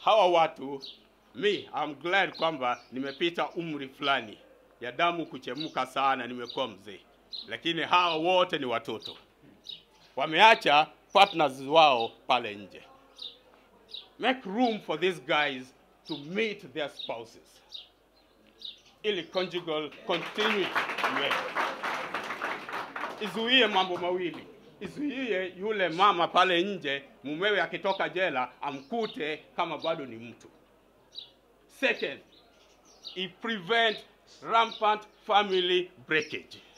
hawa watu mi I'm glad kwamba nimepita umri fulani ya damu kuchemuka sana, nimekuwa mzee, lakini hawa wote ni watoto, wameacha partners wao pale nje. Make room for these guys to meet their spouses ili conjugal continuity iwepo. Izuie mambo mawili, izuie yule mama pale nje, mumewe akitoka jela amkute kama bado ni mtu. Second, i prevent rampant family breakage.